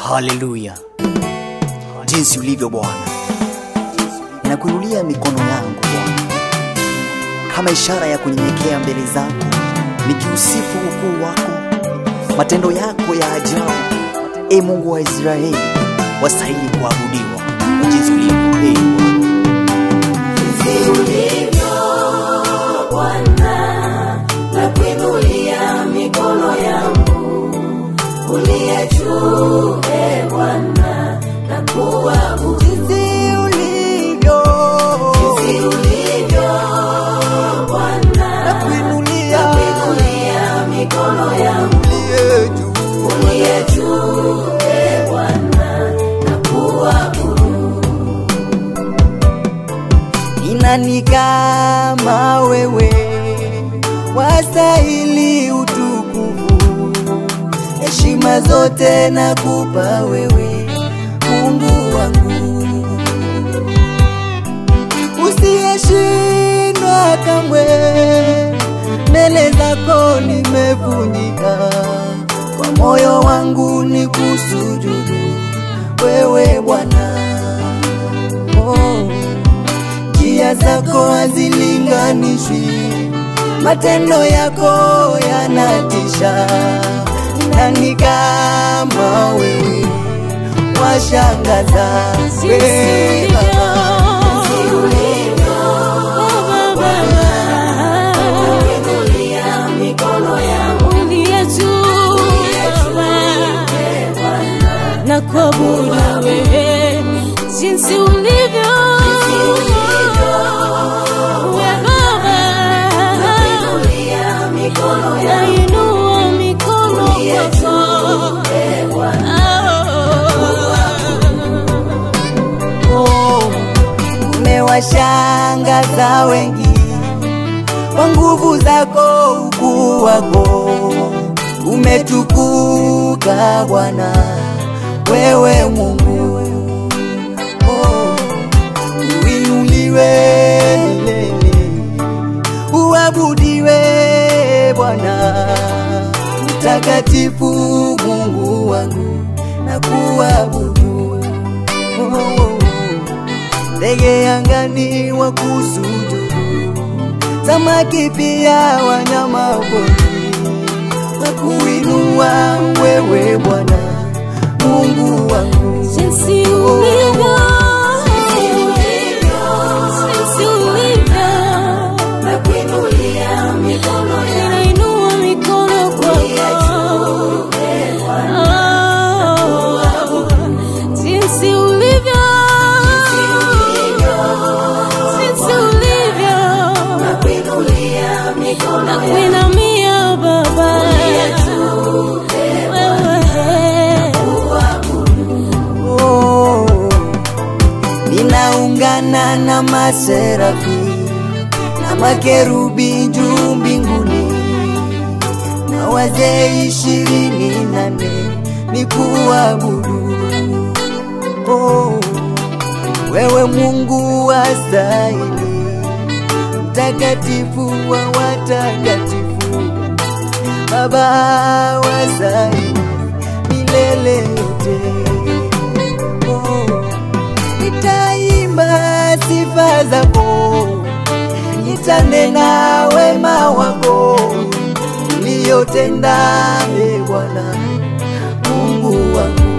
Haleluya, jinsi ulivyo Bwana, ninakuinulia mikono yangu Bwana kama ishara ya kunyenyekea mbele zako, nikiusifu ukuu wako, matendo yako ya ajabu. E Mungu wa Israeli, wastahili kuabudiwa jinsi ulivyo. E Bwana, nakuinulia mikono yangu uliye juu, e Bwana, nakuabudu jinsi ulivyo, jinsi ulivyo Bwana, nakuinulia nakuinulia mikono yangu uliye juu. uliye juu, e Bwana, nakuabudu Ni nani kama wewe, wastahili utukufu, heshima zote nakupa wewe, Mungu wangu, usiyeshindwa kamwe. Mbele zako nimevunjika, kwa moyo wangu ni kusujudu wewe Bwana. Oh njia zako hazilinganishwi, matendo yako yanatisha. Nani kama wewe, washangaza wewe nakuinulia mikono yangu na kuabudu wewe jinsi ulivyo we Baba, nakuinulia mikono yangu nainua mikono kwako Oh, umewashangaza wengi kwa nguvu zako, ukuu wako umetukuka Bwana, wewe Mungu oh, uinuliwe milele, uabudiwe Bwana mtakatifu, Mungu wangu na kuabudu oh, oh, oh. ndege angani wa kusujudu, samaki pia wanyama pori wa kuinua wewe Bwana Mungu wangu jinsi ulivyo jinsi ulivyo nakuinulia mikono yangu ninainua mikono kwako Oh, jinsi ulivyo jinsi ulivyo nakuinulia mikono yangu nakuinamia Baba wewe oh, ninaungana na maserafi na makerubi juu mbinguni na wazee ishirini nane ni kuabudu oh, wewe Mungu wastahili, mtakatifu wa watakatifu, Baba wastahili milele yote oh, nitaimba sifa zako, nitanena wema wako uliyotenda, e Bwana Mungu wangu.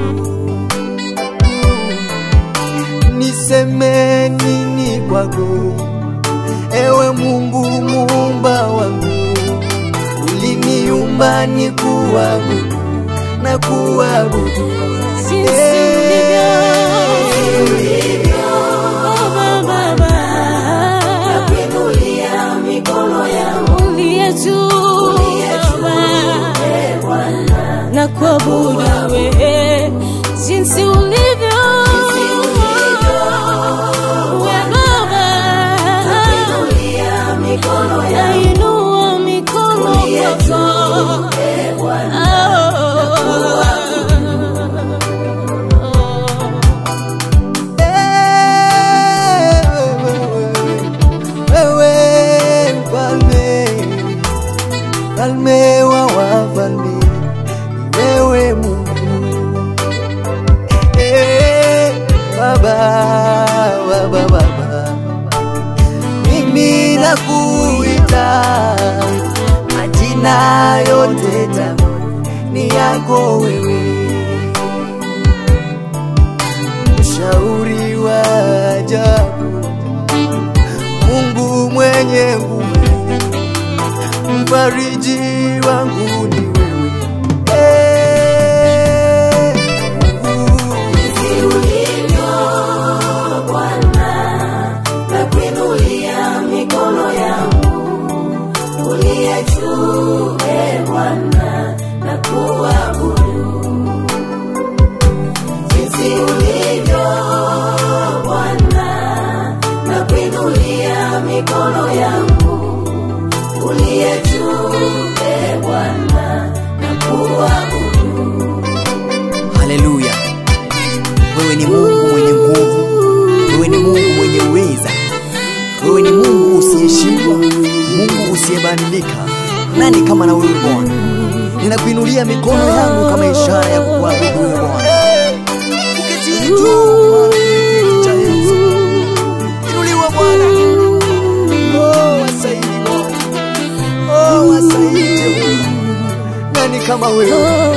Niseme nini kwako, ewe Mungu muumba wangu, uliniumba ni kuabudu na kuabudu jinsi ulivyo Baba, Baba. nakuinulia mikono yangu uliye juu Baba, na kuabudu wewe jinsi ulivyo we Baba, nakuinulia mikono yangu nainua mikono kwako wewe mfalme, mfalme wa wafalme, wewe Mungu Baba, Baba, mimi nakuita majina yote tamu ni yako wewe, mshauri wa ajabu, Mungu mwenye nguvu, mfariji wangu ni wewe Eh, Mungu. Jinsi ulivyo Bwana, nakuinulia mikono yangu, uliye juu, e Bwana, nakuabudu. Jinsi ulivyo Bwana, nakuinulia mikono yangu, uliye juu, e Bwana, nakuabudu. Haleluya! Wewe ni Mungu mwenye nguvu, wewe ni Mungu mwenye uweza, wewe ni Mungu usiyeshindwa, Mungu usiyebadilika. Nani kama na wewe Bwana? Ninakuinulia mikono yangu kama ishara ya kukuabudu wewe Bwana. Uketie juu Bwana, kiti cha enzi. Inuliwa Bwana. Oh, wasaidi Bwana. Oh, wasaidi Jehova. Nani kama wewe?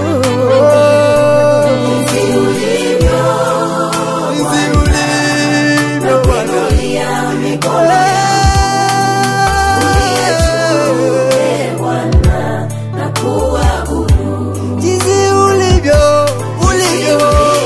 Jinsi ulivyo Jinsi ulivyo Bwana. Nakuinulia mikono e Bwana, nakuabudu. Jinsi ulivyo, ulivyo.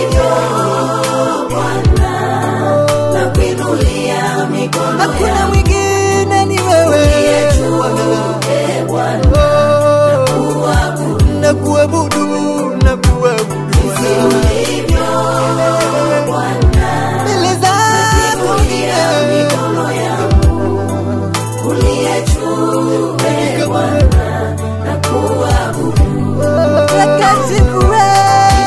Bwana, nakuinulia mikono Hakuna mwingine ni wewe Bwana. e Bwana, Oh, nakuabudu, nakuabudu Bwana. ulivyo Bwana, Mbele zako ni nakuinulia wewe. mikono yangu, uliye juu e Bwana, nakuabudu. Mtakatifu wewe.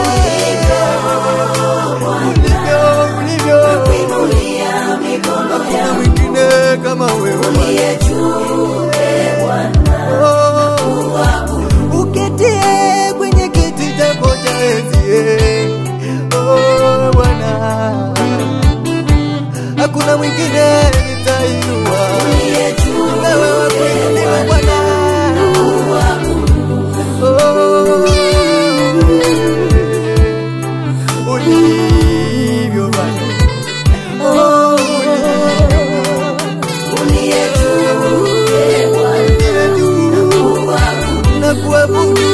Ulivyo, ulivyo. Nakuinulia mikono Hakuna yangu, mwingine kama wewe Bwana. uliye juu e Bwana, Oh, uketie kwenye kiti chako cha enzi eh. Oh, Bwana, hakuna mwingine nitainua uliye juu wewe wa kuinuliwa Bwana. Oh, ulivyo Bwana. Oh, uliye juu e Bwana, ulivyo juu. Nakuabudu